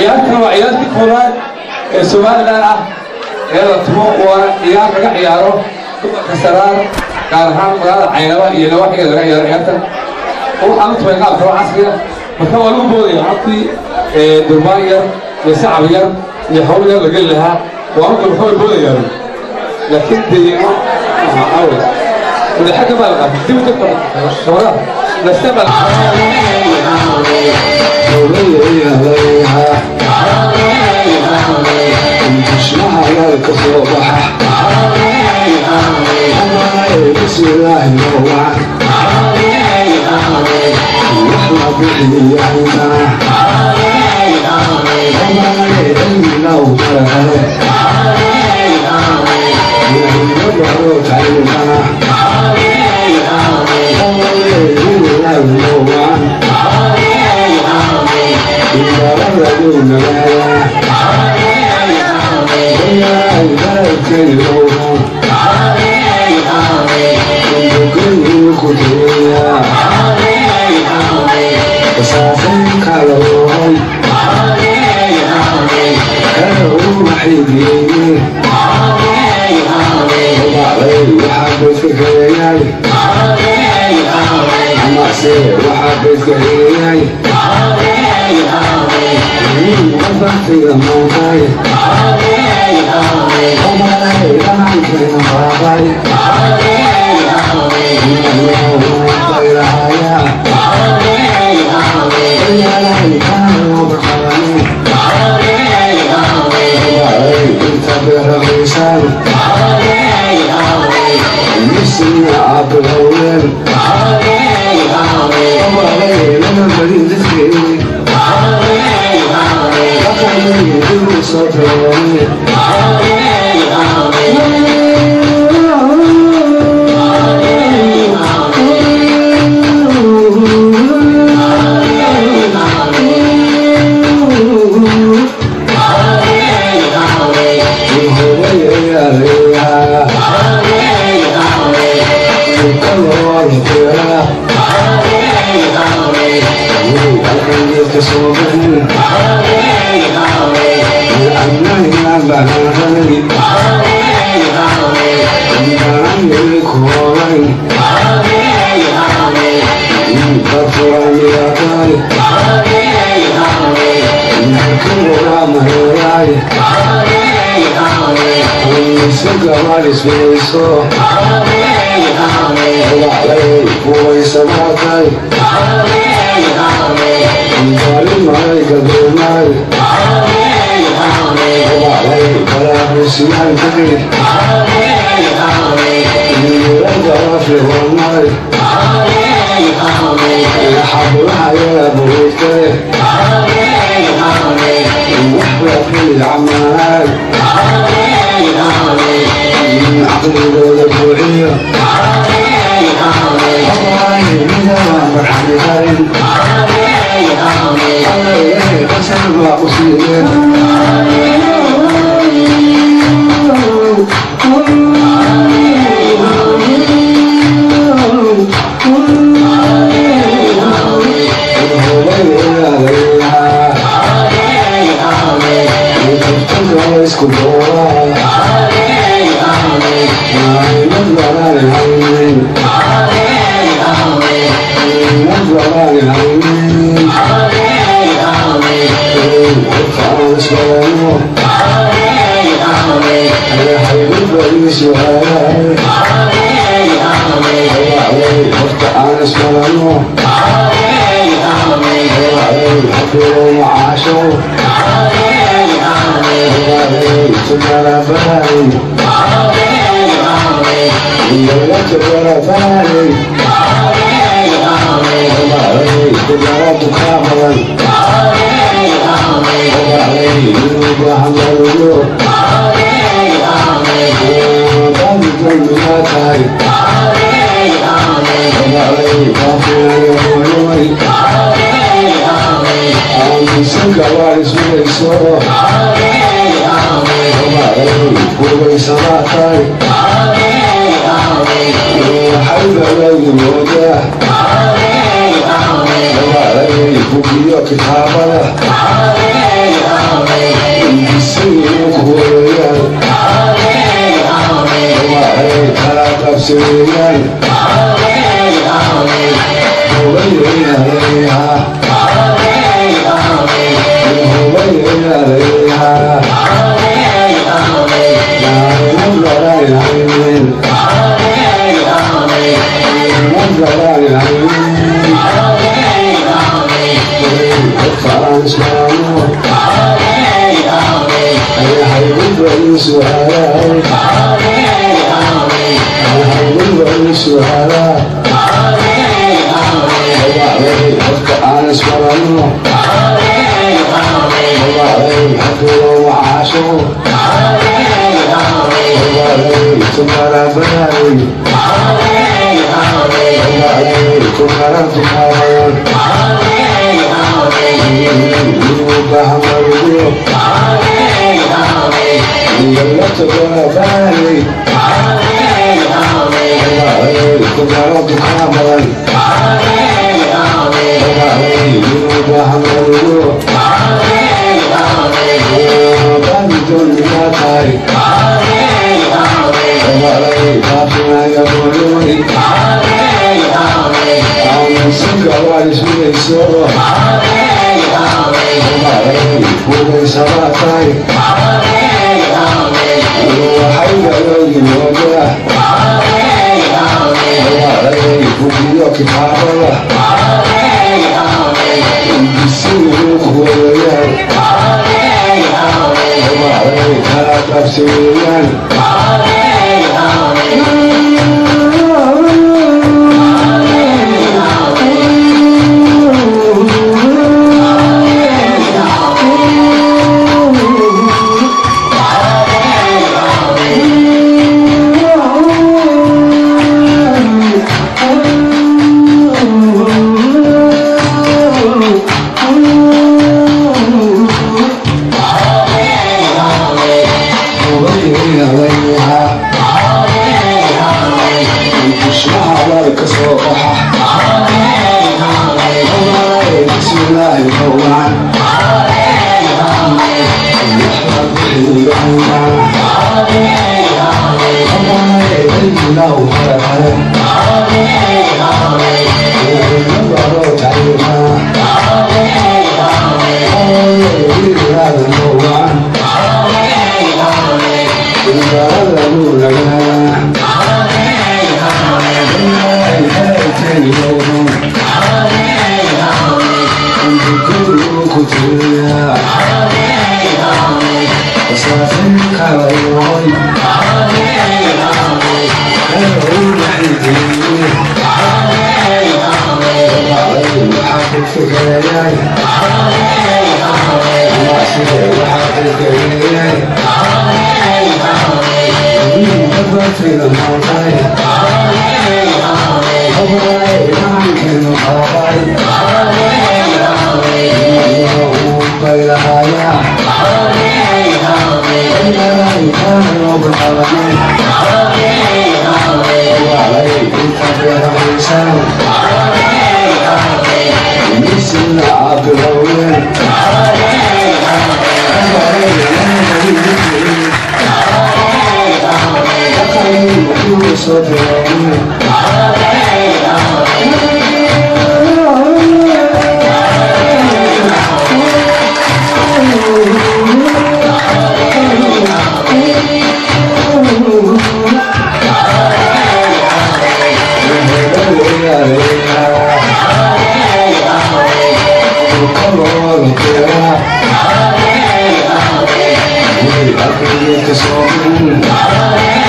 ciyaartan waa ciyaartii koowaad ee somalilan ah ee la tumo waana ciyaar laga ciyaaro dumarka saraar gaar ahaan magaalada caynaba iyo nawaaxigeeda laga ciyaaro ciyaartan waxaan u tumay qaabka waa casriga marka waa lagu boodaya habkii durmaan yar iyo sacab yar iyo hawl yar la geli lahaa waa marka marka way boodayaan laakiin deegaano awe wada xagga baa la qaatay dib u dadka shabadaha nasta baa بسم الله الرحمن وحنا بحي عنا لو ترى يبروك عنا إذا رجعنا يا ذاك اليوم كل كتير وسافر كالون كانوا محيدين وبعدين وحبيت كياني أما سير وحبيت كياني وضعت يا مولاي وما لا يعلم بين باباي kitaabada Thank you.